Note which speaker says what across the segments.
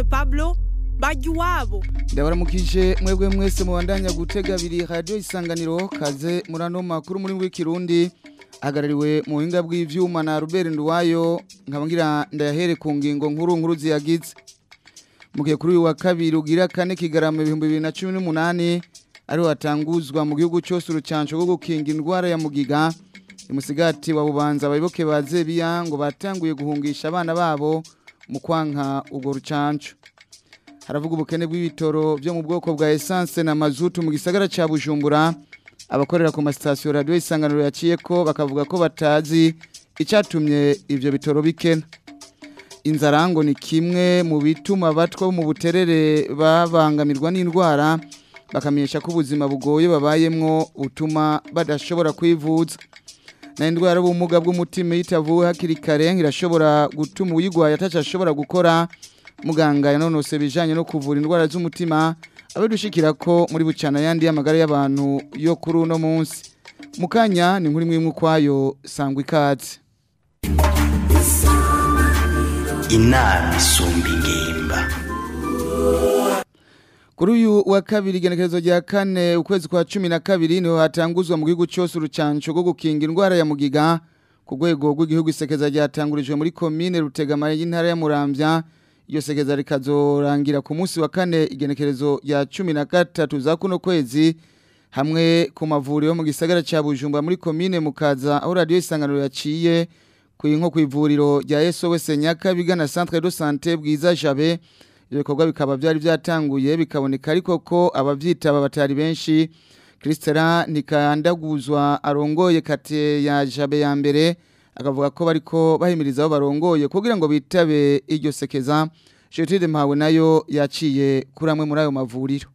Speaker 1: Aimable Pablo bajya iwabo
Speaker 2: ndabaramukije mwebwe mwese mubandanya gutega abiri radiyo isanganiro kaze muri ano makuru muri w'ikirundi ahagarariwe mu buhinga bw'ivyuma na Robert Nduwayo nkaba ngira ndayahere ku ngingo nkuru nkuru ziyagize mu gihe kuri uyu wa kabiri ugira kane kigarama ibihumbi bibiri na cumi n'umunani ariho hatanguzwa mu gihugu cyose urucanco rwo gukinga indwara ya mugiga imusigati wa bubanza abayoboke ba zebiya ngo batanguye guhungisha abana babo mu kwanka ubwo rucanco haravuga ubukene bw'ibitoro byo mu bwoko bwa essence na mazutu mu gisagara ca Bujumbura abakorera ku masitasiyo radio isanganiro yaciye ko bakavuga ko batazi icatumye ivyo bitoro bikena inzarango ni kimwe mu bituma batwa mu buterere babangamirwa n'indwara bakamenyesha ko ubuzima bugoye babayemwo utuma badashobora kwivuza na indwara y'ubumuga bw'umutima yitavuwe hakiri kare irashobora gutuma uyigwaye atacashobora gukora muganga yanonose bijanye no kuvura indwara z'umutima abadushikira ko muri bucana yandi y'amagara y'abantu yo kuri uno munsi mukanya ni nkuri mwimwe kwayo sangwa ikaze
Speaker 3: inama isumba ingimba
Speaker 2: kuri uyu wa kabiri igenekerezo rya kane ukwezi kwa cumi na kabiri niho hatanguzwa mu gihugu cyose urucanco rwo gukinga indwara ya mugiga ku rwego rw'igihugu isekeza ryatangurijwe muri komine rutegama y'intara ya muramvya iyo sekeza rikazorangira ku munsi wa kane igenekerezo rya cumi na gatatu za kuno kwezi hamwe ku mavuriro mu gisagara ca bujumbura muri komine mukaza aho radiyo isanganiro yaciye ku nko ku ivuriro rya sos nyakabiga na centre de sante bwiza jabe ibyo bikorwa bikaba byari byatanguye bikaboneka ariko ko abavyitaba batari benshi Christera nikandaguzwa arongoye kate ya jabe ya mbere akavuga ko bariko bahimiriza abo barongoye kugira ngo bitabe iryo sekeza Gertrude Mpawe nayo yaciye kuri amwe muri ayo mavuriro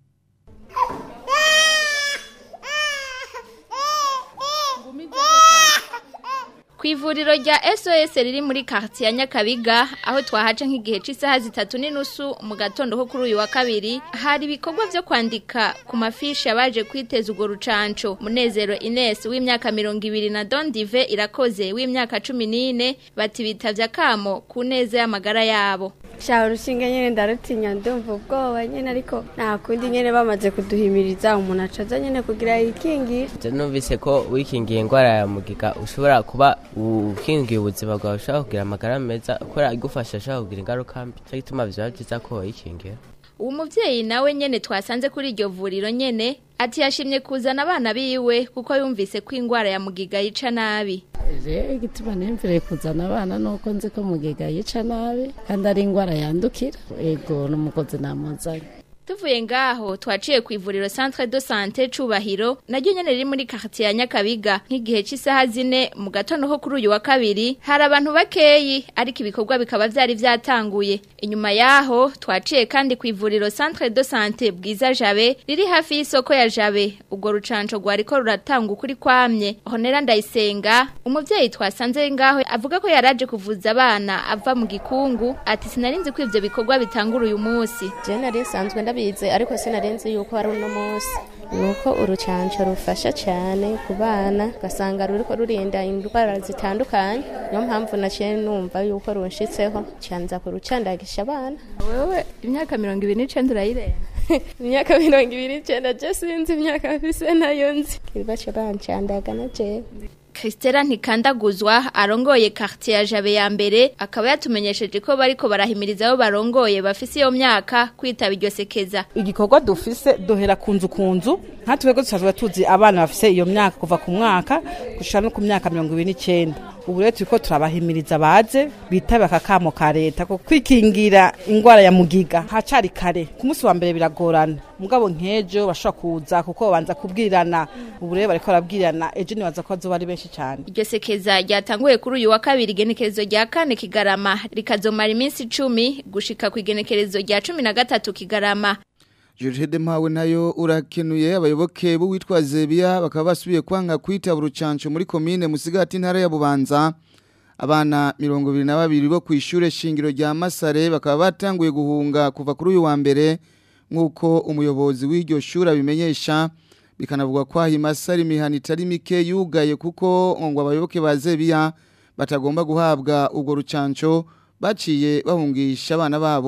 Speaker 4: ku ivuriro rya SOS riri muri quartier ya Nyakabiga aho twahaca nk'igihe cy'isaha zitatu n'inusu mu gatondo ko kuri uyu wa kabiri hari ibikorwa byo kwandika ku mafishi abaje kwiteza urwo rucanco Munezero Ines w'imyaka mirongo ibiri na Don Dive irakoze w'imyaka cumi n'ine bati bitavye akamo ku neza y'amagara yabo
Speaker 5: shaho urushinge nyene ndarutinya ndumva ubwoba nyene ariko nta kundi nyene bamaze kuduhimiriza umuntu acaza nyene kugira yikingira
Speaker 6: Je numvise ko wikingiye indwara ya mugiga ushobora kuba ukingiye ubuzima bwawe ushobora kugira amagara meza kubera igufasha ashobora kugira ingaruka mbi cyo gituma biba byiza ko wayikingira
Speaker 4: uwo muvyeyi nawe nyene twasanze kuri iryo vuriro nyene ati yashimye kuzana abana biwe kuko yumvise ko indwara ya mugiga yica nabi
Speaker 7: rero igituma niyumvire kuzana abana nuko nzi ko mugiga yica nabi kandi ari indwara yandukira ego n'umukozi namuzanye
Speaker 4: tuvuye ngaho twaciye ku ivuriro centre de sante cubahiro naryo nyene riri muri quartier ya Nyakabiga nk'igihe cy'isaha zine mu gatondo ko kuri uyu wa kabiri hari abantu bakeyi ariko ibikorwa bikaba vyari vyatanguye inyuma yaho twaciye kandi ku ivuriro centre de sante bwiza jabe riri hafi y'isoko ya jabe ubwo rucanco rwariko ruratanga ukuri kwamye honera ndayisenga umuvyeyi twasanze ngaho avuga ko yaraje kuvuza abana ava mu gikungu ati sinarinzi ko ivyo bikorwa bitangura uyu munsi
Speaker 8: je nari nsanzwe ndabizi ariko sinarenze yuko ari uno munsi nuko urucanco rufasha cyane ku bana ugasanga ruriko rurinda indwara zitandukanye niyo mpamvu naciye numva yuko runshitseho canza kurucandagisha abana
Speaker 4: wewe imyaka mirongo ibiri n'icenda urayirenga
Speaker 8: imyaka mirongo ibiri n'icenda je sinzi imyaka mfise nayo nzi baca bancandaga na jewe
Speaker 4: Christela ntikandaguzwa arongoye quartier ya Jabe ya mbere akaba yatumenyesheje ko bariko barahimiriza abo barongoye bafise iyo myaka kwitaba iryo sekeza
Speaker 9: igikorwa dufise duhera kunzu kunzu nka twebwe dusanzwe tuzi abana bafise iyo myaka kuva ku mwaka gushika no ku myaka mirongo ibiri n'icenda ubu rero turiko turabahimiriza baze bitabe aka kamo ka leta ko kwikingira ingwara ya mugiga hacari kare ku munsi wa mbere biragorana mugabo nk'ejo bashobora kuza kuko babanza kubwirana ubu rero bariko barabwirana ejo nibaza ko bazoba ari benshi cyane
Speaker 4: iryo sekeza ryatanguye kuri uyu wa kabiri igenekerezo rya kane kigarama rikazomara iminsi icumi gushika ku igenekerezo rya cumi na gatatu kigarama
Speaker 2: Jude Mpawe nayo urakenuye abayoboke b'uwitwa Zebiya bakaba basubiye kwanga kwita urucanco muri komine musigati ntara ya Bubanza abana mirongo ibiri na babiri bo ku ishure shingiro rya Masare bakaba batanguye guhunga kuva kuri uyu wa mbere nk'uko umuyobozi w'iryo shuri abimenyesha bikanavuga ko aho Masare imihana itari mike yugaye kuko ngo abayoboke ba Zebiya batagomba guhabwa ubwo rucanco baciye bahungisha abana babo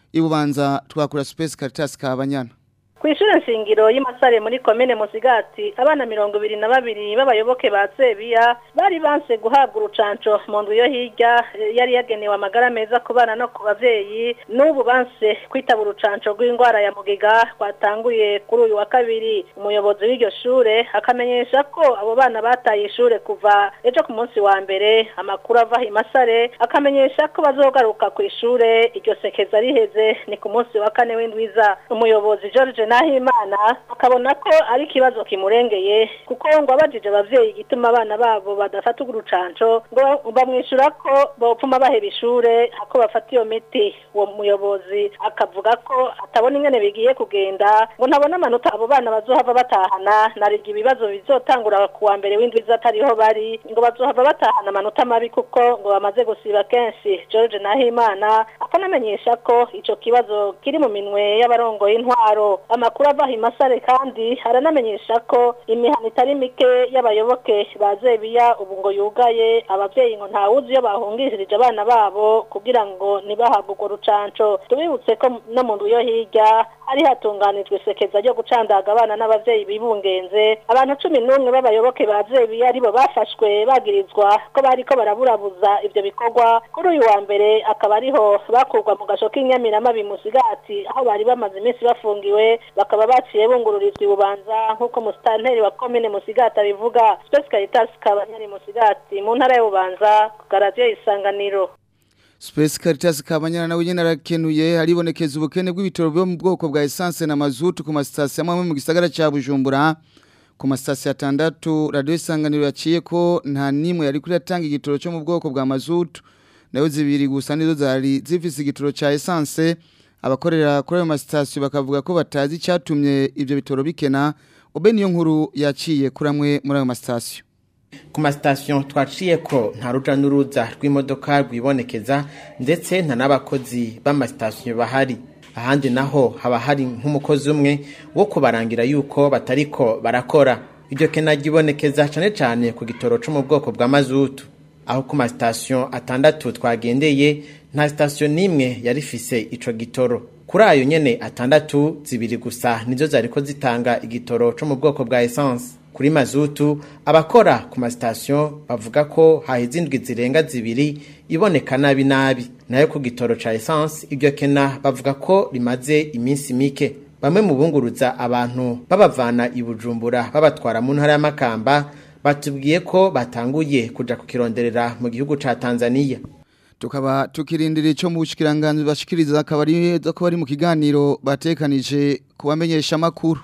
Speaker 2: ibubanza twakura Space Caritas Kabanyana
Speaker 10: Kw'ishure nshingiro y'Imasare muri komine Musigati abana mirongo ibiri na babiri b'abayoboke ba Sebiya bari banse guhabwa urucanco mu ndwi yo hirya eh, yari yagenewe amagara meza ku bana no ku bavyeyi n'ubu banse kwitaba urucanco rw'indwara ya mugiga rwatanguye kuri uyu wa kabiri umuyobozi w'iryo shure akamenyesha ko abo bana bataye ishure kuva ejo ku munsi wa mbere amakuru ava Imasare akamenyesha ko bazogaruka ku ishure iryo sekeza riheze ni ku munsi wa kane w'indwiza umuyobozi George Nahimana akabona ko ari ikibazo kimurengeye kuko ngo abajije abavyeyi igituma abana babo badafata urucanco ngo bamwishura ko bopfuma baheba ishure ako bafata iyo miti uwo muyobozi akavuga ko atabona ingene bigiye kugenda ngo ntabona amanota abo bana bazohava batahana nariga ibibazo bizotangura ku wa mbere w'indwi atariho bari ngo bazohava batahana amanota mabi kuko ngo bamaze gusiba kenshi George Nahimana akanamenyesha ko ico kibazo kiri mu minwe y'abarongoye intwaro amakuru ava Himasare kandi aranamenyesha ko imihana itari mike y'abayoboke bazebiya ubu ngo yugaye abavyeyi ngo ntawuzi iyo bahungishirije abana babo kugira ngo ntibahabwe urwo rucanco tubibutse ko no mu ndwi yo hirya hari hatunganijwe isekeza ryo gucandaga abana n'abavyeyi bibungenze abantu cumi n'umwe b'abayoboke bazebiya aribo bafashwe bagirizwa ko bariko baraburabuza ivyo bikorwa kuri uyu wa mbere akaba ariho bakurwa mu gasho k'inyamirama bimusigati aho bari bamaze iminsi bafungiwe bakaba baciye bungururizwa ibubanza nk'uko musitanteri wa komine musigati abivuga Space Caritas kabanyari musigati mu ntara y'ububanza ku garadiyo isanganiro
Speaker 2: Space Caritas Kabanyana nawe nyene arakenuye haribonekeza ubukene bw'ibitoro byo mu bwoko bwa essence na mazutu ku masitasiyo amwe mu gisagara ca Bujumbura ku masitasiyo atandatu radio isanganiro yaciye ko nta nimwe yari kuri atanga igitoro cyo mu bwoko bwa mazutu nayo zibiri gusa nizo zari zifise igitoro ca essence abakorera kuri ayo masitasiyo bakavuga ko batazi icyatumye ibyo bitoro bikena ube niyo nkuru yaciye kuri amwe muri ayo masitasiyo
Speaker 11: ku masitasiyo twaciye ko nta ruja n'uruza rw'imodoka rwibonekeza ndetse nta n'abakozi b'amasitasiyo bahari ahandi naho haba hari nk'umukozi umwe wo kubarangira yuko batariko barakora iryo kena ryibonekeza cyane cyane ku gitoro cyo mu bwoko bwa mazutu aho ku masitasiyo atandatu twagendeye nta sitasiyo n'imwe yari ifise ico gitoro kuri ayo nyene atandatu zibiri gusa nizo zariko zitanga igitoro cyo mu bwoko bwa essence kuri mazutu abakora ku masitasiyo bavuga ko haheze indwi zirenga zibiri iboneka nabi nabi nayo ku gitoro ca essence iryo kena bavuga ko rimaze iminsi mike bamwe mu bunguruza abantu babavana i bujumbura babatwara mu ntara y'amakamba batubwiye ko batanguye kuja kukironderera mu gihugu ca tanzania
Speaker 2: tukaba tukirindira ico mu bushikiranganje bashikiriza akaba ari ko bari mu kiganiro batekanije kubamenyesha makuru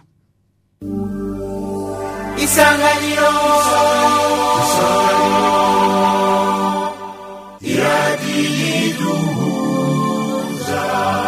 Speaker 3: isanganiro isanganiro iradiyiduhuza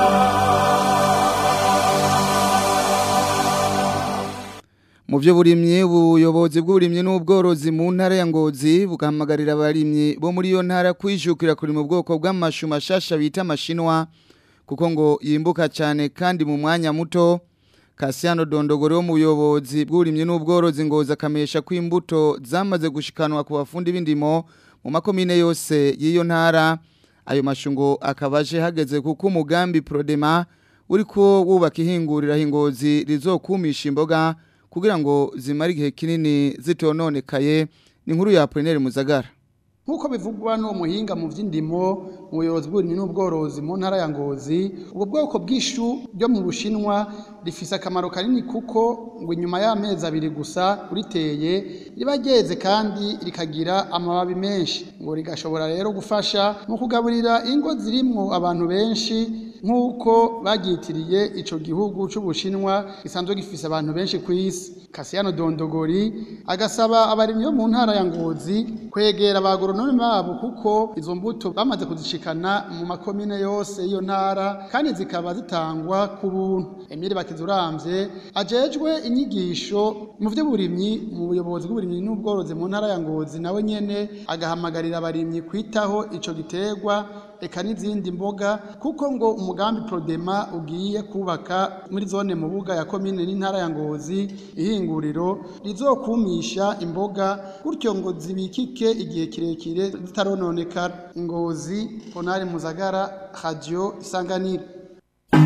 Speaker 2: mu byo burimye ubuyobozi bw'uburimye n'ubworozi mu ntara ya ngozi bugahamagarira abarimyi bo muri iyo ntara kwijukira kuri mu bwoko bw'amashu mashasha bita amashinwa kuko ngo yimbuka cyane kandi mu mwanya muto Kasiano Dondogoro wo mu buyobozi bw'uburimye n'ubworozi ngoza akamesha ko imbuto zamaze gushikanwa ku bafundi b'indimo mu makomine yose y'iyo ntara ayo mashungo akabaje hageze kuko umugambi Prodema uri ko wubaka ihingurira hingozi rizokumisha imboga kugira ngo zimare igihe kinini zitononekaye ni nkuru ya Apollinaire Muzagara
Speaker 12: nk'uko bivugwa n'uwo muhinga mu by'indimo mu buyobozi bw'uburimyi n'ubworozi mu ntara ya ngozi ubwo bwoko bw'ishu ryo mu bushinwa rifise akamaro kanini kuko ngo inyuma y'amezi abiri gusa uriteye riba ryeze kandi rikagira amababi menshi ngo rigashobora rero gufasha mu kugaburira ingo zirimwo abantu benshi nk'uko baryitiriye ico gihugu c'ubushinwa gisanzwe gifise abantu benshi ku isi kasiyano dondogori agasaba abarimyi bo mu ntara ya ngozi kwegera abagoronome babo kuko izo mbuto bamaze kuzishikana mu makomine yose y'iyo ntara kandi zikaba zitangwa ku buntu emile bakizuramvye ajejwe inyigisho mu vy'uburimyi mu buyobozi bw'uburimyi n'ubworozi mu ntara ya ngozi nawe nyene agahamagarira abarimyi kwitaho ico giterwa eka n'izindi mboga kuko ngo umugambi Prodema ugiye kubaka muri zone mubuga ya komine n'intara ya Ngozi ihinguriro rizokumisha imboga gutyo ngo zibikike igihe kirekire zitarononekara Ngozi Ponari Muzagara Radio Isanganiro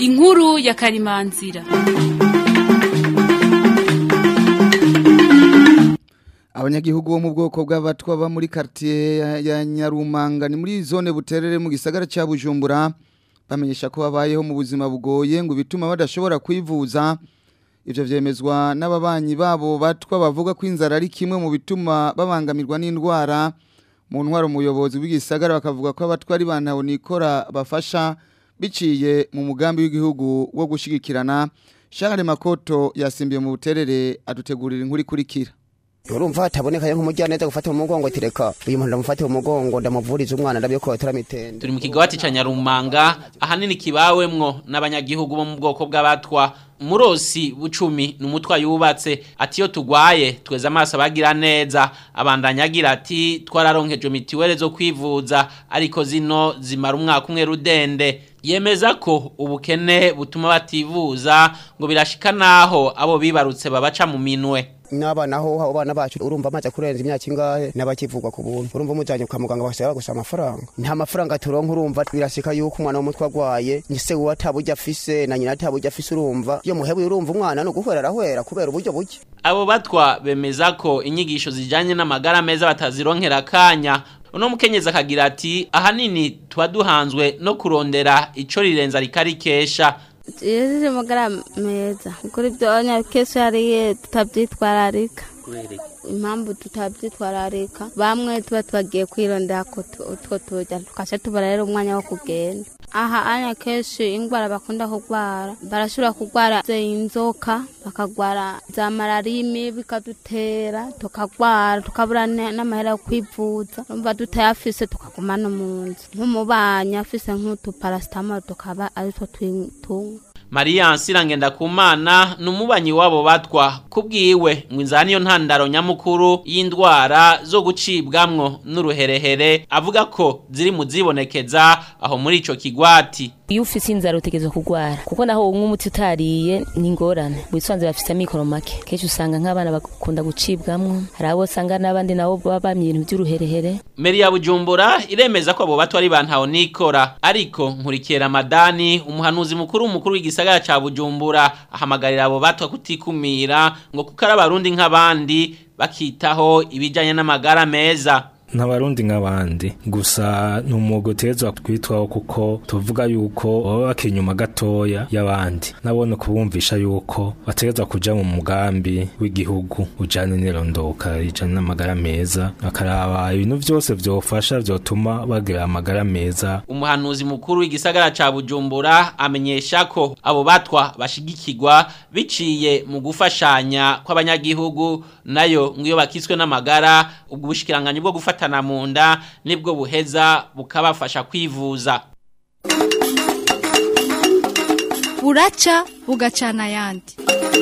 Speaker 13: inkuru ya karimanzira
Speaker 2: abanyagihugu bo mu bwoko bw'abatwa ba muri quartier ya- ya Nyarumanga ni muri zone buterere mu gisagara ca Bujumbura bamenyesha ko babayeho mu buzima bugoye ngo bituma badashobora kwivuza ivyo vyemezwa n'ababanyi babo batwa bavuga ko inzara ari kimwe mu bituma babangamirwa n'indwara mu ntwaro umuyobozi w'igisagara bakavuga ko abatwa ari bantaho nikora bafasha biciye mu mugambi w'igihugu wo gushigikirana Charles Makoto yasimbiye mu buterere adutegurira inkuru ikurikira
Speaker 14: urumva hataboneka nk'umujyana neza gufata mu mugongo tireka uyu muntu ndamufate mu mugongo ndamuvuriza umwana ndabyo ko mitende
Speaker 15: turi mu kigwati ca Nyarumanga ahanini kibawemwo n'abanyagihugu bo mu bwoko bw'abatwa murosi bucumi ni umutwa yubatse ati iyo tugwaye tweza amaso abagira neza abandanya agira ati twararonkeje mitiwere zo kwivuza ariko zino zimara umwaka umwe rudende yemeza ko ubukene butuma bativuza ngo birashika naho abo bibarutse babaca mu minwe
Speaker 14: n'abana ho abo bana bacu urumva amaze kurenza imyaka ingahe n'abakivugwa ku buntu urumva umujyanye kwa muganga basaba gusa amafaranga nta mafaranga turonka urumva birashika yuko umwana w'umutwe agwaye se uwo ataburyo afise na nyina ataburyo afise urumva iyo muhebuye urumva umwana ni uguhwera arahwera kubera uburyo buke
Speaker 15: abo batwa bemeza ko inyigisho zijanye n'amagara meza batazironkera akanya uno mukenyezi akagira ati ahanini tuba duhanzwe no kurondera ico rirenza rikarikesha
Speaker 5: yejeje amagara meza kuri ibyo nyakese yariye tutabyitwararika impamvu tutabyitwararika bamwe tuba tubagiye kwirondera ko tu- utwo turya tukasha tubara rero umwanya wo kugenda aha anya kenshi indwara bakunda kurwara barashobora kurwara inzoka bakagwara za malariya bikadutera tukagwara tukabura ne- n'amahera yo kwivuza numva tutayafise tukaguma no mu nzu nk'umubanyi afise nk'utuparasitamoro tukaba aritwo tunywa
Speaker 15: Maria Nsirangenda kumana numubanyi wabo batwa kubwiwe ngo inzara niyo ntandaro nyamukuru y'indwara zo gucibwamwo n'uruherehere avuga ko ziri mu zibonekeza aho muri ico kigwati
Speaker 16: iyo ufise inzara utegerezwa kurwara kuko naho umwe umuti utariye ni ingorane wisanze bafise amikoro make kenshi usanga nk'abana bakunda gucibwamwo hari abo usanga n'abandi nabo baba bamye ibintu by'uruherehere
Speaker 15: Meri ya Bujumbura iremeza ko abo batwa ari bantaho nikora ariko nkurikiye Ramadani umuhanuzi mukuru umukuru w'igisagara ca Bujumbura ahamagarira abo batwa kutikumira ngo kuko ari abarundi nk'abandi bakitaho ibijanye n'amagara meza
Speaker 17: n'abarundi nk'abandi gusa ni umwuga utegerezwa kwitwaho kuko tuvuga yuko baba bakiri inyuma gatoya y'abandi nabone kubumvisha yuko bategerezwa kuja mu mugambi w'igihugu ujanye n'irondoka rijanye n'amagara meza bakaraba ibintu vyose vyofasha vyotuma bagira amagara meza
Speaker 15: umuhanuzi mukuru w'igisagara ca Bujumbura amenyesha ko abo batwa bashigikirwa biciye mu gufashanya kw'abanyagihugu nayo ngo iyo bakiswe n'amagara ubwo bushikiranganye bwo gufatana mu nda nibwo buheza bukabafasha kwivuza
Speaker 1: buraca bugacana ayandi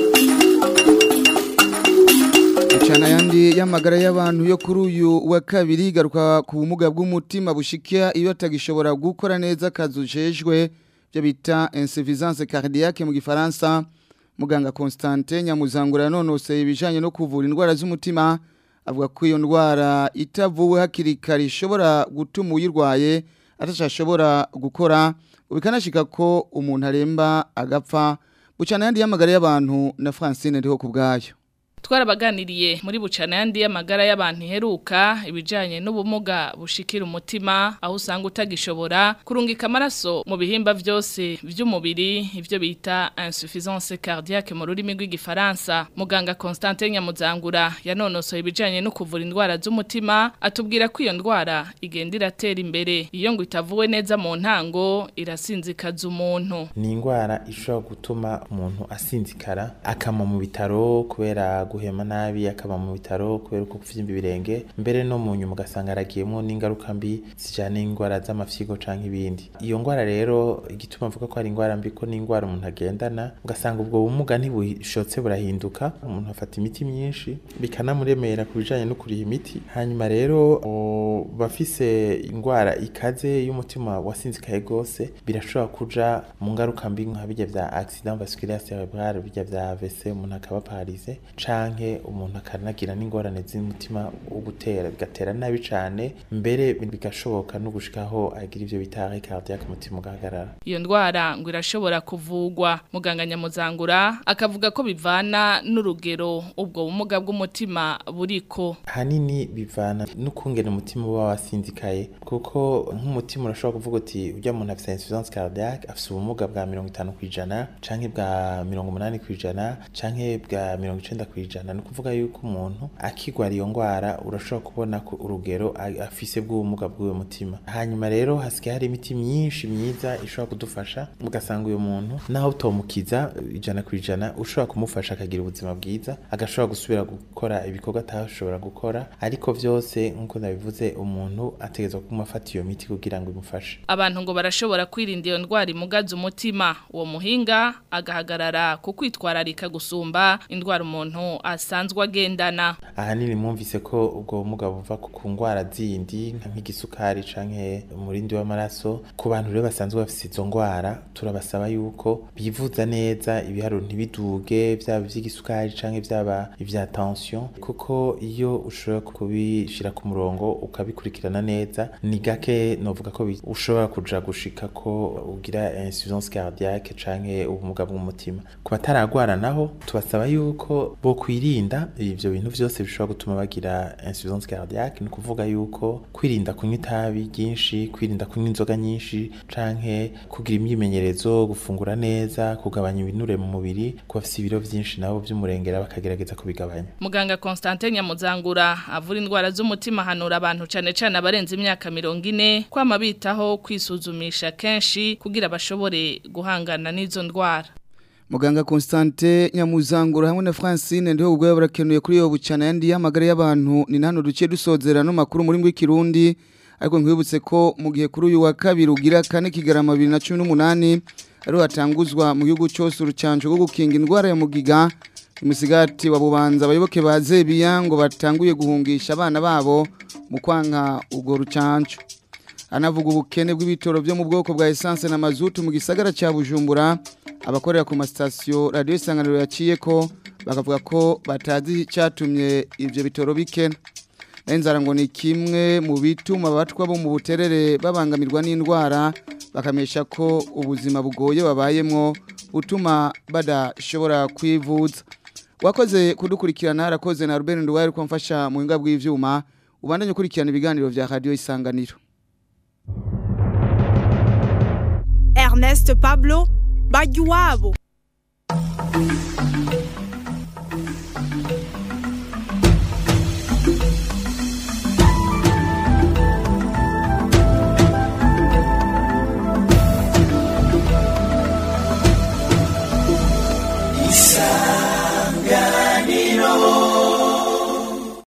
Speaker 2: Uchana yandi y'amagara y'abantu yo kuri uyu wa kabiri garuka ku bumuga bw'umutima bushikira iyo atagishobora gukora neza kazujejwe byo bita insuffisance cardiaque mu gifaransa muganga Constantin Nyamuzangura nonose ibijanye no kuvura indwara z'umutima avuga ko iyo ndwara itavuwe hakiri kare ishobora gutuma uyirwaye atashobora gukora bikanashika ko umuntu aremba agapfa bucana yandi y'amagara y'abantu na Francine ndiho kubgayo
Speaker 18: twarabaganiriye muri bucana yandi y'amagara y'abantu iheruka ibijanye n'ubumuga bushikira umutima aho usanga utagishobora kurungika amaraso mu bihimba vyose vy'umubiri ivyo bita insuffisance cardiaque mu rurimi rw'igifaransa muganga Constantin Nyamuzangura yanonosoye ibijanye no kuvura indwara z'umutima atubwira ko iyo ndwara igenda iratera imbere iyo ngo itavuwe neza mu ntango irasinzikaza umuntu
Speaker 19: ni indwara ishobora gutuma umuntu asinzikara akama mu bitaro kubera guhema nabi akaba mu bitaro kubera uko kuvyimba ibirenge mbere no mu nyuma ugasanga aragiyemo n'ingaruka mbi zijana n'indwara z'amafyigo canke ibindi iyo ndwara rero igituma mvuga ko ari indwara mbi ko ni indwara umuntu agendana ugasanga ubwo bumuga ntibushotse burahinduka umuntu afata imiti myinshi bikanamuremera ku bijanye no kuriha imiti hanyuma rero bafise indwara ikaze y'umutima wasinzikaye gose birashobora kuja mu ngaruka mbi nka bijya vya accident vasculaire cerebral bijya vya AVC umuntu akaba paralysé canke canke umuntu akanagira n'ingorane z'umutima wo gutera bigatera nabi cane mbere bigashoboka no gushikaho agira ivyo bita arrêt cardiaque umutima ugahagarara
Speaker 18: iyo ndwara ngo irashobora kuvugwa muganga nyamuzangura akavuga ko bivana n'urugero ubwo bumuga bw'umutima buriko
Speaker 19: hanini bivana n'ukungene umutima uba wasinzikaye kuko nk'umutima urashobora kuvuga uti urya muntu afise insuffisance cardiaque afise ubumuga bwa mirongo itanu kwijana canke bwa mirongo umunani kwijana canke bwa mirongo icenda kwijana ni ukuvuga yuko umuntu akigwara iyo ngwara urashobora kubona ko urugero a- afise bw'ubumuga bw'uwo mutima hanyuma rero hasigaye hari imiti myinshi myiza ishobora kudufasha ugasanga uyu muntu naho utomukiza ijana ku ijana ushobora kumufasha akagira ubuzima bwiza agashobora gusubira gukora ibikorwa atashobora gukora ariko vyose nk'uko nabivuze umuntu ategerezwa kuma afata iyo miti kugira ngo imufashe
Speaker 18: abantu ngo barashobora kwirinda iyo ndwara imugaza umutima uwo muhinga agahagarara ku kwitwararika gusumba indwara umuntu asanzwe agendana
Speaker 19: ahanini mwumvise ko ubwo bumuga buva ku ku ngwara zindi nka nk'igisukari canke umurindi w'amaraso ku bantu rero basanzwe bafise izo ngwara turabasaba yuko bivuza neza ibiharuro ntibiduge vyaba ivy'igisukari canke vyaba ivya tension kuko iyo ushobora kubishira ku murongo ukabikurikirana neza ni gake novuga ko bi- ushobora kuja gushika ko ugira insuffisance cardiaque canke ubumuga bw'umutima ku bataragwara naho tubasaba yuko bo kwirinda ivyo bintu vyose bishobora gutuma bagira insuffisance cardiaque ni ukuvuga yuko kwirinda kunywa itabi ryinshi kwirinda kunywa inzoga nyinshi canke kugira imyimenyerezo gufungura neza kugabanya ibinure mu mubiri ku bafise ibiro vyinshi nabo vy'umurengera bakagerageza kubigabanya
Speaker 18: muganga Constantin Nyamuzangura avura indwara z'umutima hanura abantu cane cane abarenze imyaka mirongo ine kwama bitaho kwisuzumisha kenshi kugira bashobore guhangana n'izo ndwara
Speaker 2: Muganga Constante Nyamuzangura hamwe na Francine ndiho ubwo barakenuye kuri yo bucana yandi yamagara y'abantu ni nano duce dusozera no makuru muri ngwi kirundi ariko nkwibutse ko mu gihe kuri uyu wa kabiri ugira kane kigarama 2018 ari hatanguzwa mu gihugu cyose urucanco rwo gukinga indwara ya mugiga imisigati wa bubanza abayoboke ba Zebiya ngo batanguye guhungisha abana babo mu kwanka ubwo rucanco anavuga ubukene bw'ibitoro byo mu bwoko bwa essence na mazutu mu gisagara cya Bujumbura abakorera ku masitasiyo radiyo isanganiro yaciye ko bakavuga ko batazi icyatumye ibyo bitoro bikena inzara ngo ni kimwe mu bituma abatwa bo mu buterere babangamirwa n'indwara bakamesha ko ubuzima bugoye babayemo butuma badashobora kwivuza wakoze kudukurikirana harakoze na Ruben Nduwaye ko mfasha mu hinga bw'ivyuma ubandanye ukurikirana ibiganiro vya radio isanganiro
Speaker 20: Ernest Pablo Bajuwabo